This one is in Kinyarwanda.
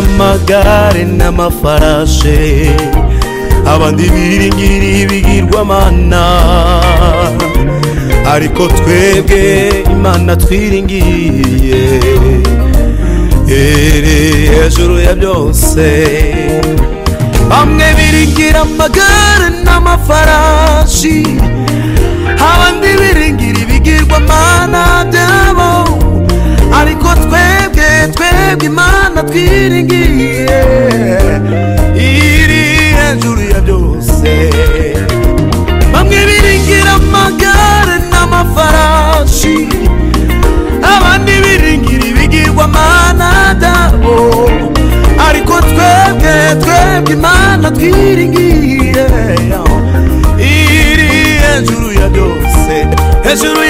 amagare n'amafarashe abandi biringiriye ibigirwamana ariko twebwe imana twiringiriye iri hejuru ya byose bamwe biringira amagare n'amafarashi abandi biringira ibigirwamana byabo ariko twebwe twebwe imana twiringiye iri hejuru ya byose bamwe biringira amagare n'amafarashi abandi biringira ibigirwamana byabo ariko twebwe twebwe imana twiringiye iri hejuru ya byose hejuru ya